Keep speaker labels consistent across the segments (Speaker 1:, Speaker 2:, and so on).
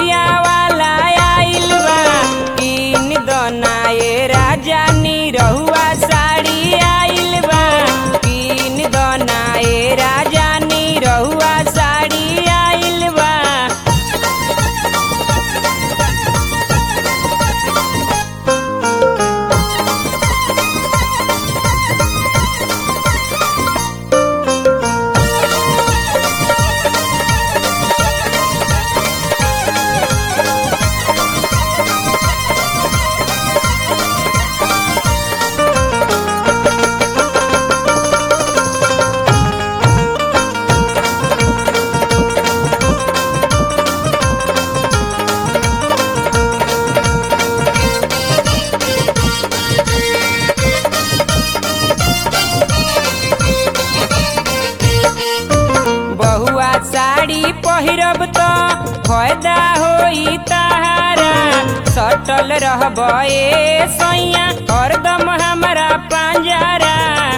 Speaker 1: नथिया वाला आइल बा किन दनाए राजा नी रहुआ साड़ी आइल बा किन दनाए राजा नी रहुआ साड़ी आइल बा बहुआ साड़ी पहिरब त फायदा होई ताहारा सटल रहब ए सैया हरदम हमरा पांजरा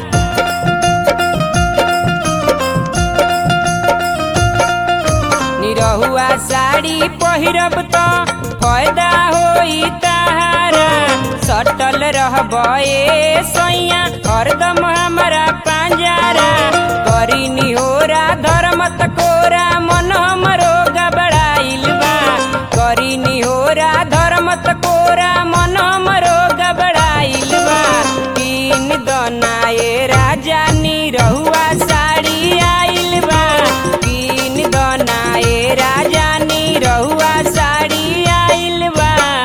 Speaker 1: निरहुआ साड़ी पहिरब त फायदा होई ताहारा सटल रहब ए सैया हरदम हमरा पांजरा करी निहोरा धर्मत कोरा मन हमरो गबड़ाइल बा करी निहोरा धर्मत कोरा मन हमरो गबड़ाइल बा तीन दनाए राजा नी रहुआ साड़ी आइल बा तीन दनाए राजा नी रहुआ साड़ी आइल बा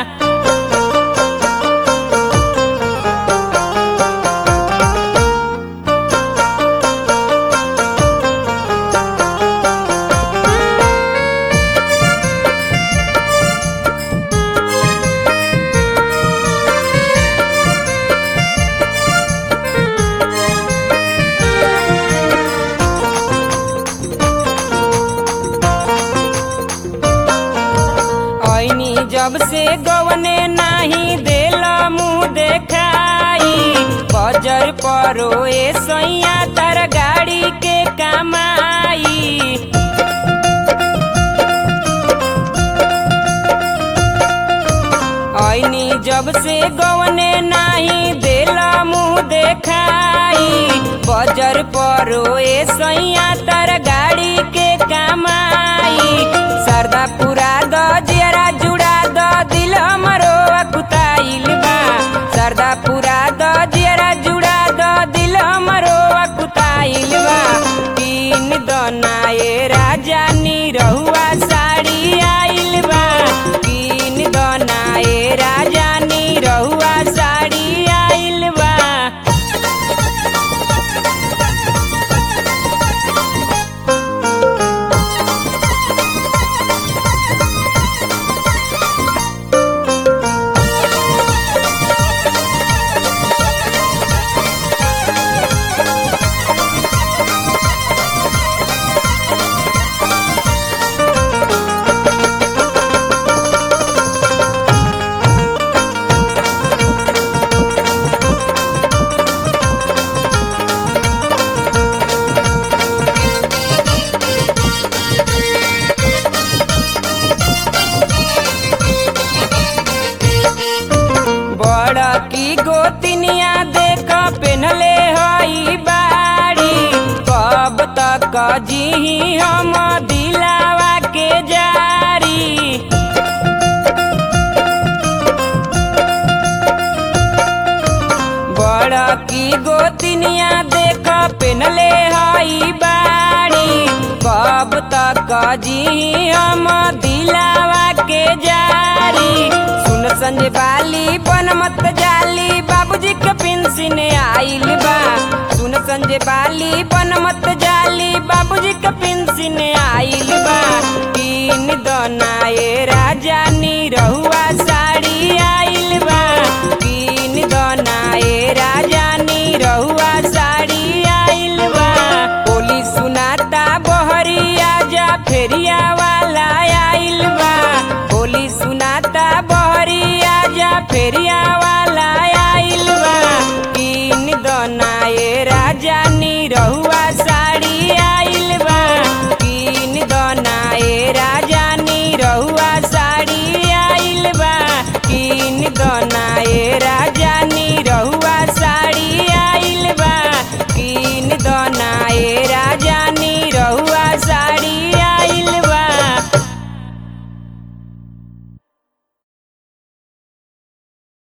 Speaker 1: ऐनी जब से गवने नाही देल मुँह देखाई बजर परो ए सैया तर गाड़ी के कमाई ऐनी जब से गवने नाही देल मुँह देखाई बजर परो ए सैया तर गाड़ी के कमाई सरदा पुरा द जियरा जुड़ा द दिल हमरो अकुताइल बा सरदा पुरा द जियरा जुड़ा द दिल हमरो अकुताइल बा तीन दनाए राजा नी रहुआ साड़ी आइल बा तीन दनाए राजा नी रहुआ साड़ी आइल बा बड़ की गोतिनिया देख पेनले हई बाड़ी कब तक जी हम दिलावा के जारी बड़ की गोतिनिया देख पेनले हई बाड़ी कब तक जी हम दिलावा के जारी सुन संजय बाली बन मत जाली बाबूजी के पेंशन आइल बा सुन संजय बाली बन मत जाली बाबूजी के पेंशन आइल बा तीन दनाए राजा नी रहुआ